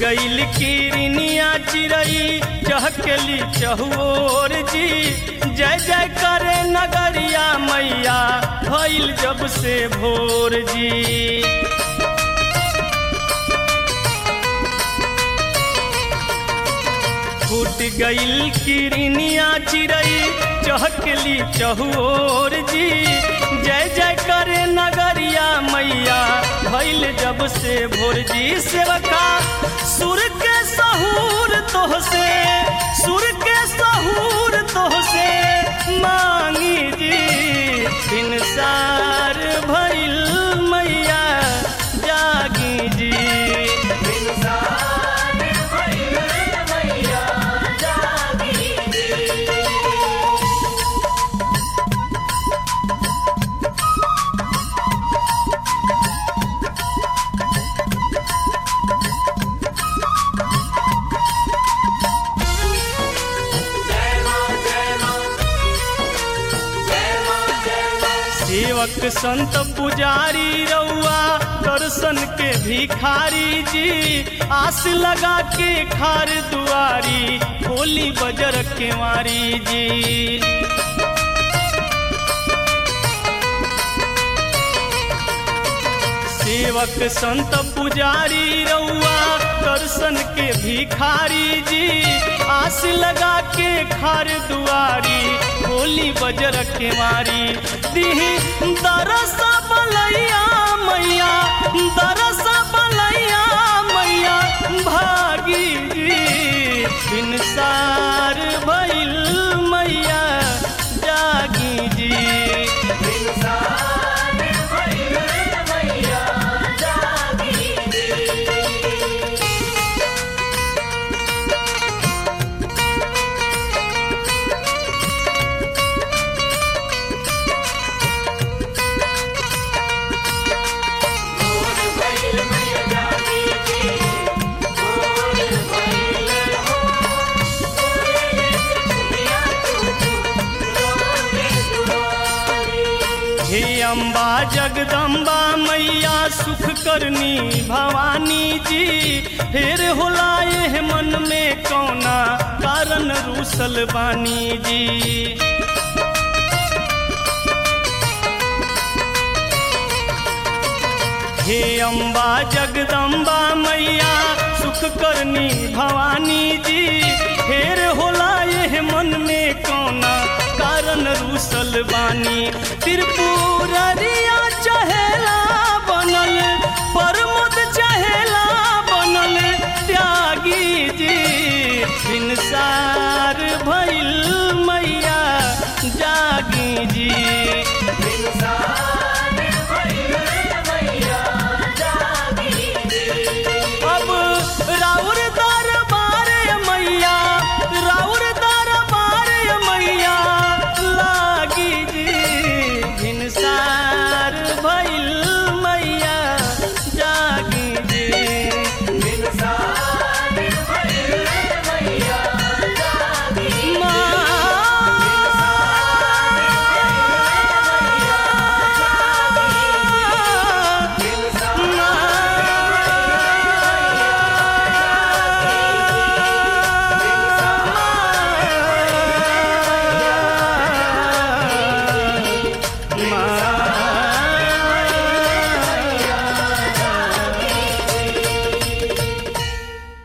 गईल किरनिया चिरई चहकली चहुओर जी जय जय करे नगरिया मैया भइल जब से भोर जी फूट गईल किरनिया चिरई चहकली चहुओर जी जय जय करे नगरिया मैया भइल जब से भोर जी सेवका सुर के सहूर तोह से सुर के सहूर तोह से मांगी जी इंसार भइल मैया जागी जी सेवक संत पुजारी रउआ दर्शन के भिखारी जी आस लगा के खार दुआरी बोली बजर केवारी जी सेवक संत पुजारी रउआ दर्शन के भिखारी जी आस लगा के खार दुआरी बोली बजर के मारी दिही दरस बलैया मैया दरस बलैया मैया भागी जी इंसार भइल मैया जागी जी हे अम्बा जगदम्बा मैया सुख करनी भवानी जी फिर होला एह मन में कौना कारण रूसल बानी जी हे अम्बा जगदम्बा मैया सुख करनी भवानी जी फेर होला यह मन में कौना कारण रूसल बानी त्रिपुर